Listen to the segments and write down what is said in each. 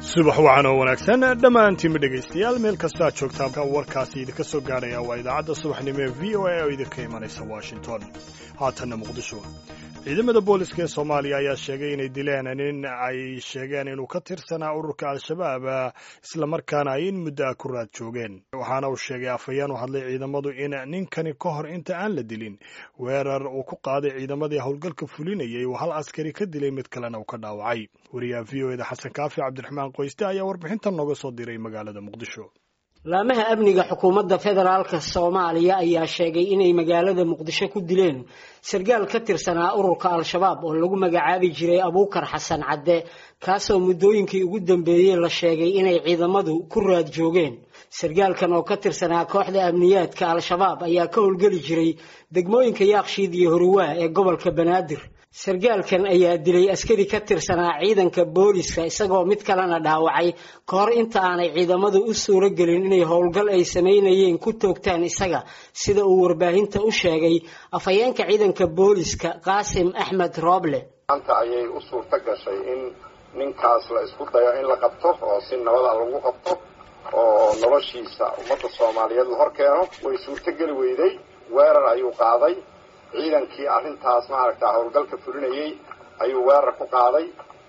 subax wacan oo wanaagsan dhammaantiinba dhegaystayaal meel kastoo aad joogtaan warkaasi idinka soo gaadhaya waa idaacadda subaxnimo ee v o a oo idinka imanaysa washington haatanna muqdisho ciidamada booliska ee soomaaliya ayaa sheegay inay dileen nin ay sheegeen inuu ka tirsanaa ururka al-shabaab islamarkaana ay in muddo ah ku raad joogeen waxaana uu sheegay afhayeen u hadlay ciidamadu in ninkani ka hor inta aan la dilin weerar uu ku qaaday ciidamadii howlgalka fulinayay uu hal askari ka dilay mid kalena uu ka dhaawacay wariyaha v o eda xasan kaafi cabdiraxmaan qoyste ayaa warbixintan nooga soo diray magaalada muqdisho laamaha amniga xukuumadda federaalka soomaaliya ayaa sheegay inay magaalada muqdisho ku dileen sargaal ka tirsanaa ururka al-shabaab oo lagu magacaabi jiray abuukar xasan cadde kaasoo muddooyinkii ugu dambeeyey la sheegay inay ciidamadu ku raad joogeen sargaalkan oo ka tirsanaa kooxda amniyaadka al-shabaab ayaa ka howlgeli jiray degmooyinka yaakshiid iyo horiwaa ee gobolka banaadir sargaalkan ayaa dilay askari ka tirsanaa ciidanka booliska isagoo mid kalena dhaawacay ka hor inta aanay ciidamadu u suuro gelin inay howlgal ay samaynayeen ku toogtaan isaga sida uu warbaahinta u sheegay afhayeenka ciidanka booliska qaasim axmed rooble maanta ayay u suurto gashay in ninkaas la isku dayo in la qabto oo si nabada lagu qabto oo noloshiisa ummadda soomaaliyeed la hor keeno way suurtogeli weyday weerar ayuu qaaday ciidankii arrintaas maaragtaa howlgalka fulinayay ayuu weerar ku qaaday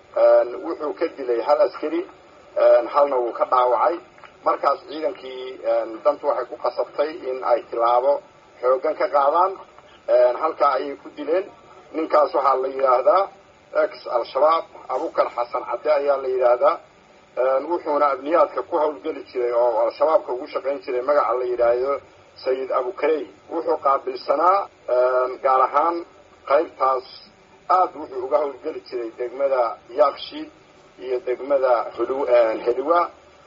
wuxuu ka dilay hal askari halna wuu ka dhaawacay markaas ciidankii dantu waxay ku qasabtay in ay tilaabo xooggan ka qaadaan halkaa ayay ku dileen ninkaas waxaa la yidhaahdaa ex al-shabaab abukar xasan cadde ayaa la yidhaahdaa wuxuuna amniyaadka ku howlgeli jiray oo al-shabaabka ugu shaqayn jiray magaca la yidhaahdo sayid abukarey wuxuu qaabilsanaa gaar ahaan qaybtaas aad wuxuu uga howlgeli jiray degmada yaakshiid iyo degmada heliwa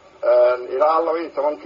ilaa laba iyo tobanki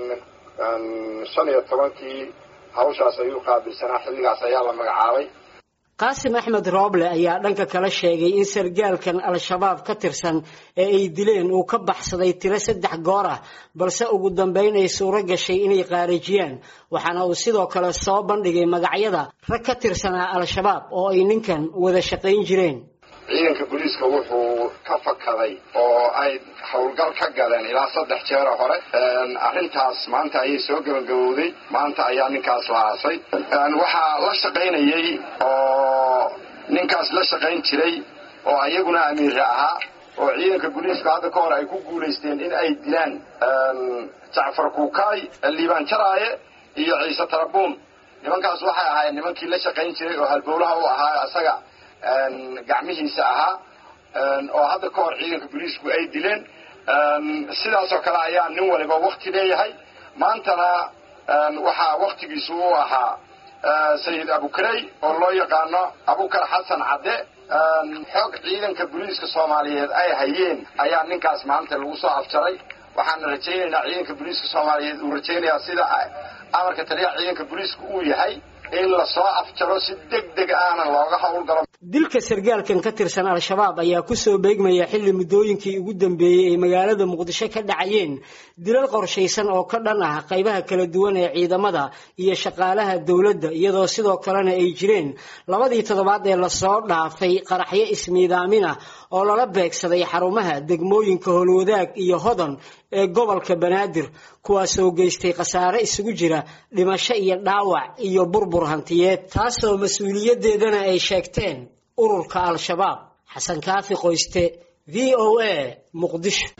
shan iyo tobankii hawshaas ayuu qaabilsanaa xilligaas ayaa la magacaabay qaasim axmed rooble ayaa dhanka kale sheegay in sargaalkan al-shabaab ka tirsan ee ay dileen uu ka baxsaday tiro saddex goor ah balse ugu dambeyn ay suuro gashay inay qaarajiyaan waxaana uu sidoo kale soo bandhigay magacyada rag ka tirsanaa al-shabaab oo ay ninkan wada shaqayn jireen ciidanka booliiska wuxuu ka fakaday oo ay howlgal ka galeen ilaa saddex jeero hore arrintaas maanta ayay soo gabagabowday maanta ayaa ninkaas la aasay waxaa la shaqaynayay oo ninkaas la shaqayn jiray oo ayaguna amiire ahaa oo ciidanka booliiska hadda ka hor ay ku guulaysteen in ay dilaan jacfar kuukaay liibaan jaraaye iyo ciise tarabuun nimankaas waxay ahaayeen nimankii la shaqayn jiray oo halbowlaha u ahaa isaga gacmihiisa ahaa oo hadda ka hor ciidanka booliisku ay dileen sidaasoo kale ayaa nin waliba wakti leeyahay maantana waxaa waktigiisu u ahaa sayid abukarey oo loo yaqaano abukar xasan cadde xoog ciidanka booliiska soomaaliyeed ay hayeen ayaa ninkaas maanta lagu soo afjaray waxaana rajaynaynaa ciidanka booliiska soomaaliyeed uu rajaynayaa sida amarka taliyaha ciidanka booliiska uu yahay in lasoo afjaro si deg deg ahna looga howlgalo dilka sargaalkan ka tirsan al-shabaab ayaa kusoo beegmaya xilli muddooyinkii ugu dambeeyey ay magaalada muqdisho ka dhacayeen dilal qorshaysan oo ka dhan ah qaybaha kala duwan ee ciidamada iyo shaqaalaha dowladda iyadoo sidoo kalena ay jireen labadii toddobaad ee lasoo dhaafay qaraxyo ismiidaamin ah oo lala beegsaday xarumaha degmooyinka howlwadaag iyo hodan ee gobolka banaadir kuwaasoo geystay khasaare isugu jira dhimasho iyo dhaawac iyo burbur hantiyeed taasoo mas-uuliyaddeedana ay sheegteen ururka al-shabaab xasan kaafi qoyste v o a muqdisho